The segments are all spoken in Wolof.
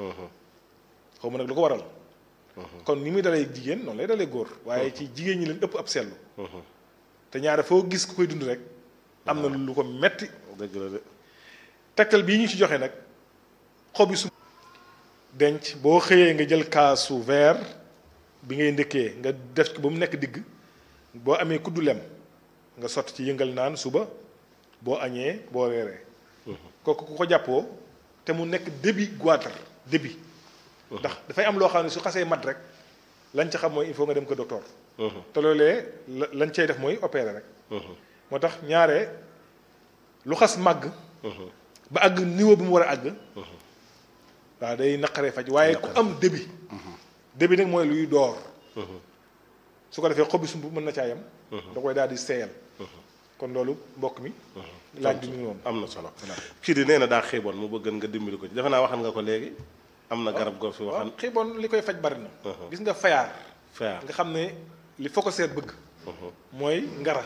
xaw ma nag lu ko waral kon ni muy dalee jigéen noonu lay dalee góor waaye ci jigéen ñi leen ëpp ab seetlu te ñaare foo gis ku koy dund rek am na lu ko metti dëgg la de tegtal bii ñu ci joxe nag xobi su denc boo xëyee nga jël kaasu verre bi ngay ndëkkee nga def ko ba mu nekk digg boo amee kuddu lem nga sotti ci yëngal naan suba boo añee boo reeree kooku ku ko jàppoo te mu nekk début goitre début ndax dafay am loo xam ne su xasee mat rek lañ ca xam mooy il faut nga dem ko docteur te loolee la lañ cay def mooy opérer rek moo tax ñaare lu xas màgg ba àgg niveau bi mu war a àgg waaw day naqaree faj waaye ku am début début nag mooy luy door su ko defee xobi sump mën na caa yem da koy daal di seeyal kon loolu mbokk mi laaj bi mu noonu am na solo kii di nee na daa xiiboon mu bëgg nga dimbali ko ci defe naa waxan nga ko léegi am na garab goo fi waxan waaw xiiboon li koy faj bari na gis nga fayaar fayaar nga xam ne li foo ko seet bëgg mooy ngara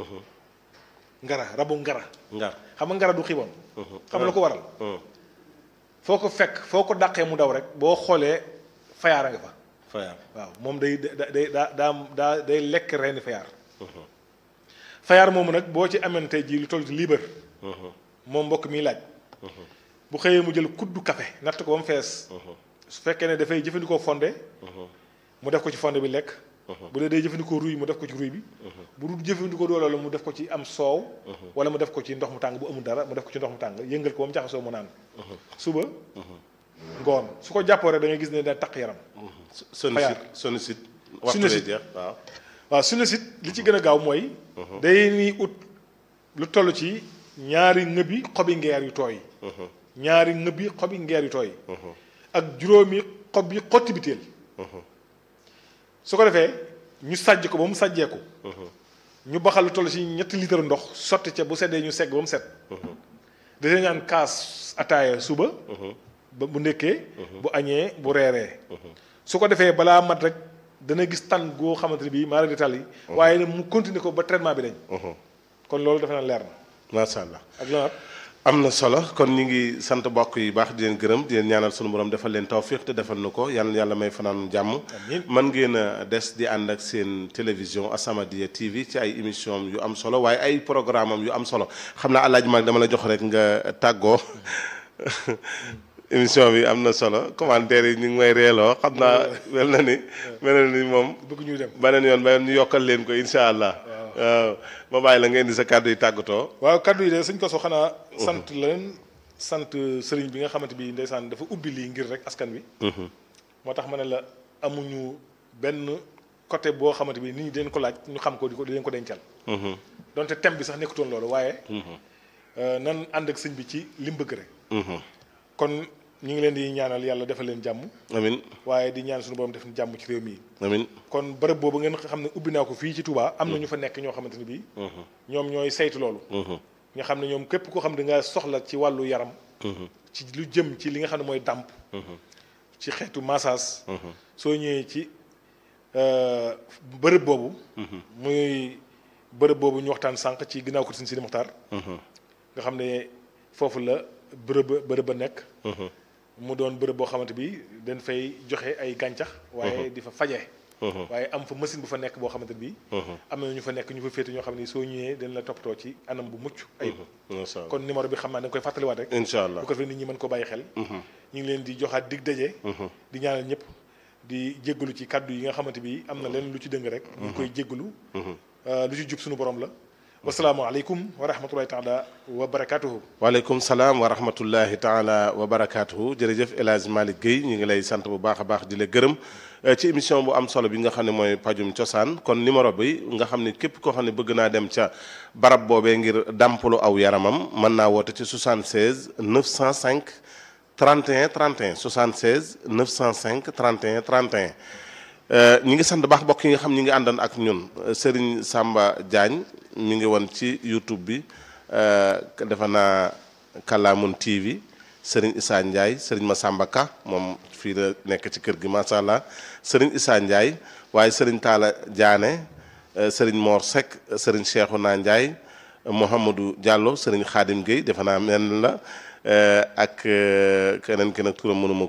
ngara rabu ngara ngar xam nga ngara du xiiboon xam la ko waral foo ko fekk foo ko dàqee mu daw rek boo xoolee fayaar a nga fa fayaar waaw moom day da day daa daa daa day lekk reeni fayaar fayaar moomu nag boo ci amante ji lu toll ci liibar moom mbokk mi laaj bu xëyee mu jël kuddu café natt ko ba mu fees su fekkee ne dafay jëfandikoo fonde mu def ko ci fonde bi lekk bu dee day jëfandikoo ruy mu def ko ci ruy bi bu dul jëfandikoo doole la mu def ko ci am soow wala mu def ko ci ndox mu tàng bu amul dara mu def ko ci ndox mu tàng yëngal ko ba mu jaxasoo mu naan suba ngoon su ko jàppoo rek da ngay gis ne da taq yaram sonicite sonicite waxtu Sonicite. jeex waaw waaw su ne sit li ci gën a gaaw mooy day ni ut lu toll ci ñaari ngëbi xobi ngeer yu tooy ñaari ngëbi xobi ngeer yu tooy ak juróomi xob yi xotti biteel su ko defee ñu sàjj ko ba mu sàjjeeku ñu baxal lu toll ci ñetti litre ndox sotti ca bu seddee ñu segg ba mu set dañu naan kaas ataaya suba ba bu ndekkee bu añee bu reeree su ko defee balaa mat rek dana gis tan goo xamante ne bii maara di tàll yi waaye nag mu continuer ko ba traitement bi dañ kon loolu dafa naan leer na macha allah ak lanaat am na solo kon ñu ngi sant mbokk yi baax di leen gërëm di leen ñaanal sunu borom defal leen tawfiq te defal na ko yàlla yàlla may fanaan jàmm Amiin. man ngeen a des di ànd ak seen télévision As-Samadiyya TV ci ay émission yu am solo waaye ay programme am yu am solo xam naa alaaj mag dama la jox rek nga tàggoo émission bi am na solo commentaire yi ñu ngi may reeloo xam naa mel na ni mel na ni moom bëgg ñuy dem beneen yoon ba ñu yokkal leen ko incha allah waaw ma bàyyi la ngeen di sa kàddu yi tàggatoo waaw kaddu yi de sëñ Koso xanaa sant leen sant sëriñ bi nga xamante bi ndeysaan dafa ubbi lii ngir rek askan wi moo tax ma ne la amuñu benn côté boo xamante bi nit ñi dañ ko laaj ñu xam ko di ko di leen ko dencal donte thème bi sax nekkutoon loolu waaye euh, nan ànd ak sëñ bi ci li mu bëgg rek kon ñu ngi leen di ñaanal yàlla defal leen jàmm amin waaye di ñaan suñu borom def jàmm ci réew mi amin kon bërëb boobu ngeen xam ne ubbi naa ko fii ci Touba am na ñu fa nekk ñoo xamante ne bii ñoom ñooy saytu loolu nga xam ne ñoom képp koo xam ne da nga soxla ci wàllu yaram ci lu jëm ci li nga xam ne mooy dàmp ci xeetu massage soo ñëwee ci euh, bërëb boobu muy bërëb boobu ñu waxtaan sànq ci ginnaaw ko sin Sidi Muxtaar nga xam ne foofu la bërëb bërëb ba nekk mu doon bërëb boo xamante bi dañ fay joxe ay gàncax waaye di fa faje waaye am fa machine bu fa nekk boo xamante bi am na ñu fa nekk ñu fa féete ñoo xam ne soo ñëwee dañ la toppatoo ci anam bu mucc ayib macha allah kon numéro bi xam naa da nga koy fàttaliwaat rek incha allah bu ko defee nit ñi mën ko bàyyi xel ñu ngi leen di joxaat dig daje di ñaanal ñëpp di jéggalu ci kàddu yi nga xamante bi am na leen lu ci dëng rek ñu ngi koy jéggalu lu ci jub suñu borom la wasalaamualeykum wa rahmatullahi taala wa barakatuhu waaleykum salaam wa rahmatullahi taala wa barakaatuhu jërëjëf El Hadj Malick Guèye ñu ngi lay sant bu baax a baax di la gërëm eh, ci émission bu am solo bi nga xam ne mooy pajum cosaan kon numéro bi nga xam ne képp koo xam ne bëgg naa dem ca barab boobee ngir dàmpalu aw yaramam mën naa woote ci 76 905 31 31 76 905 31 31 Euh, ñi ngi sant baax mbokk yi nga xam ñi ngi àndan ak ñun euh, Serigne Samba Diagne mi ngi woon ci YouTube bi euh, defe naa Kalamun TV Serigne Issa Ndiaye Serigne Massamba Ka moom fii la nekk ci kër gi macha allah Serigne Issa Ndiaye waaye Serigne Talla Diané Serigne Mor Seck Serigne Cheikhouna Ndiaye Mouhamadou Diallo Serigne Khadim Gueye defe naa mel la ak keneen ki nag turam mënuma